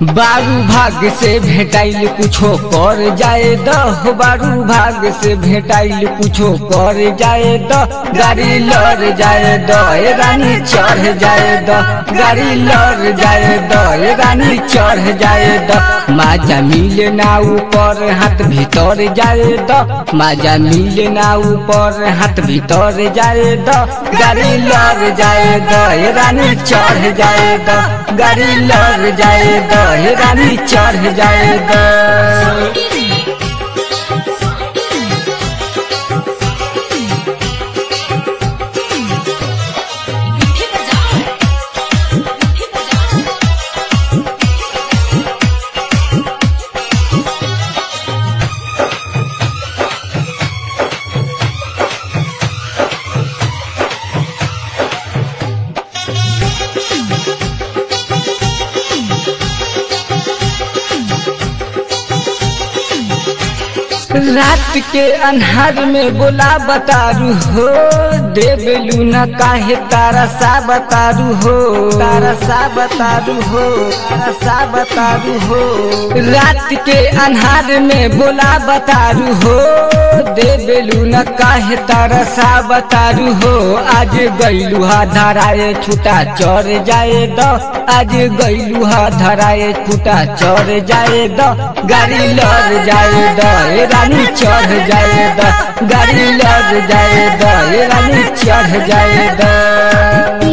बारू भाग से भेटाइल कुछो कर जाए द हो बारू भाग से भेटाइल कुछो कर जाए द गाड़ी लड़ जाए द ए रानी चढ़ जाए द गाड़ी लड़ जाए द ए रानी चढ़ जाए द माजा मिले ना ऊपर हाथ भीतर जाए द माजा मिले ना ऊपर हाथ भीतर जाए द गाड़ी लड़ जाए द ए रानी चढ़ जाए द गाड़ी लड़ जाए द हे रानी चढ़ जाए द रात के अन्हार में बोला बतारू हो देवलू न काहे तारा सा बतारू हो तारा सा बतारू हो तारा सा बतारू हो रात के अन्हार में बोला बतारू हो देवलू न काहे तारा सा बतारू हो आज गईलू हा धराए छूटा चढ़ जाए द आज गईलू हा धराए छूटा चढ़ जाए द गाड़ी लड़ जाए द ए रानी चढ़ जाए द गाड़ी लड़ जाए द ए रानी चढ़ जाए द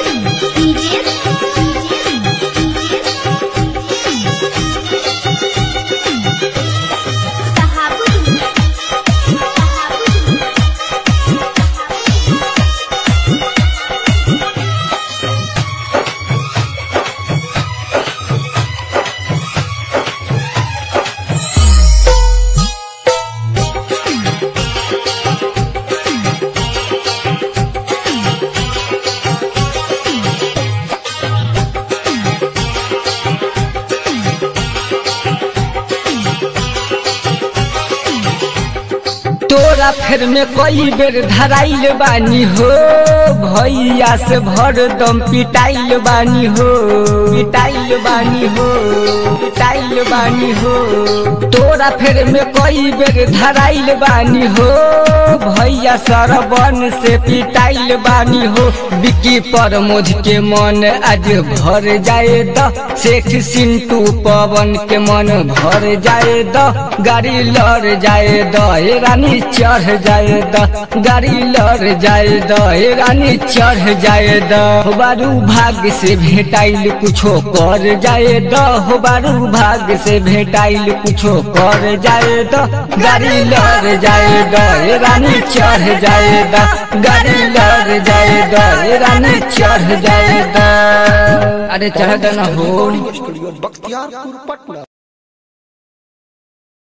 तोरा फेर में कई बेर धराइल बानी हो भैया से भर दम पिटाइल बानी हो पिटाइल बानी हो पिटाइल बानी हो तोरा फेर में कई बेर धराइल बानी हो भैया सरबन से पिटाइल बानी हो बिकी पर मोझ के मन आज भर जाए द शेख सिंटू पवन के मन भर जाए द गाड़ी लड़ जाए द ए रानी चढ़ जाए द गाड़ी लड़ जाए द ए रानी चढ़ जाए द हो बारू भाग से भेटाइल कुछो कर जाए द हो बारू भाग से भेटाइल कुछो कर जाए द गाड़ी लड़ जाए द ए रानी चढ़ जाए द गाड़ी लड़ जाए द ए रानी चढ़ जाए द अरे चढ़ न हो स्टूडियो बख्तियारपुर पटना